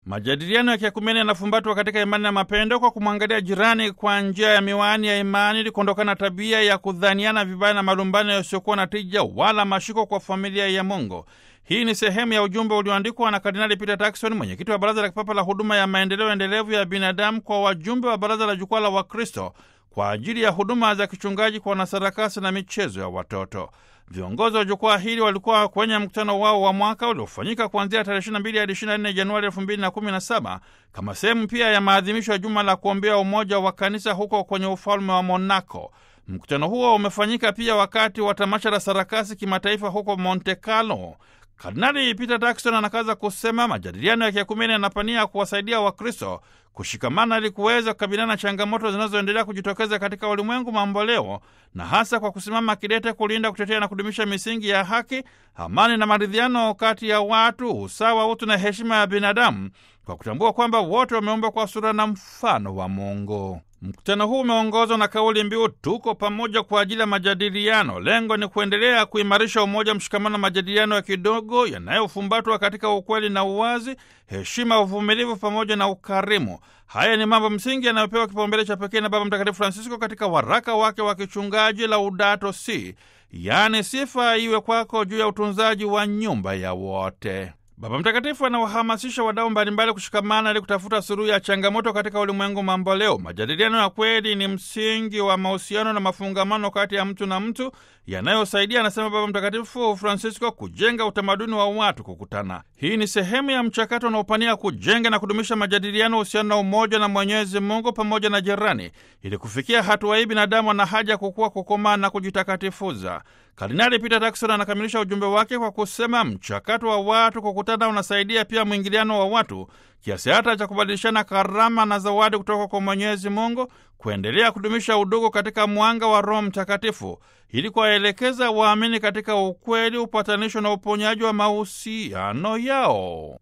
Majadiliano ya kiakumeni yanafumbatwa katika imani na mapendo kwa kumwangalia jirani kwa njia ya miwani ya imani ili kuondokana tabia ya kudhaniana vibaya na malumbano yasiyokuwa na tija wala mashiko kwa familia ya Mungu. Hii ni sehemu ya ujumbe ulioandikwa na Kardinali Peter Turkson, mwenyekiti wa Baraza la Kipapa la Huduma ya Maendeleo Endelevu ya Binadamu, kwa wajumbe wa Baraza la Jukwaa la Wakristo kwa ajili ya huduma za kichungaji kwa wanasarakasi na michezo ya watoto. Viongozi wa jukwaa hili walikuwa kwenye mkutano wao wa mwaka uliofanyika kuanzia tarehe 22 hadi 24 Januari 2017 kama sehemu pia ya maadhimisho ya juma la kuombea umoja wa kanisa huko kwenye ufalme wa Monaco. Mkutano huo umefanyika pia wakati wa tamasha la sarakasi kimataifa huko Monte Carlo. Kardinali Peter Turkson anakaza kusema majadiliano ya kiakumeni yanapania kuwasaidia Wakristo kushikamana ili kuweza kukabiliana na changamoto zinazoendelea kujitokeza katika ulimwengu mamboleo, na hasa kwa kusimama kidete kulinda, kutetea na kudumisha misingi ya haki, amani na maridhiano kati ya watu, usawa, utu na heshima ya binadamu, kwa kutambua kwamba wote wameumbwa kwa sura na mfano wa Mungu. Mkutano huu umeongozwa na kauli mbiu tuko pamoja kwa ajili ya majadiliano. Lengo ni kuendelea kuimarisha umoja, mshikamano na majadiliano ya kidogo yanayofumbatwa katika ukweli na uwazi, heshima, uvumilivu pamoja na ukarimu. Haya ni mambo msingi yanayopewa kipaumbele cha pekee na Baba Mtakatifu Francisco katika waraka wake wa kichungaji Laudato Si, yaani sifa iwe kwako juu ya utunzaji wa nyumba ya wote. Baba Mtakatifu anawahamasisha wadau mbalimbali kushikamana ili kutafuta suluhu ya changamoto katika ulimwengu mamboleo. Majadiliano ya kweli ni msingi wa mahusiano na mafungamano kati ya mtu na mtu yanayosaidia, anasema Baba Mtakatifu Francisco, kujenga utamaduni wa watu kukutana. Hii ni sehemu ya mchakato unaopania kujenga na kudumisha majadiliano, uhusiano na umoja na Mwenyezi Mungu pamoja na jirani. Ili kufikia hatua hii, binadamu ana haja ya kukua, kukomaa na kujitakatifuza. Kardinali Peter Turkson anakamilisha ujumbe wake kwa kusema mchakato wa watu kukutana unasaidia pia mwingiliano wa watu kiasi hata cha kubadilishana karama na zawadi kutoka kwa Mwenyezi Mungu, kuendelea kudumisha udugu katika mwanga wa Roho Mtakatifu ili kuwaelekeza waamini katika ukweli, upatanisho na uponyaji wa mahusiano yao.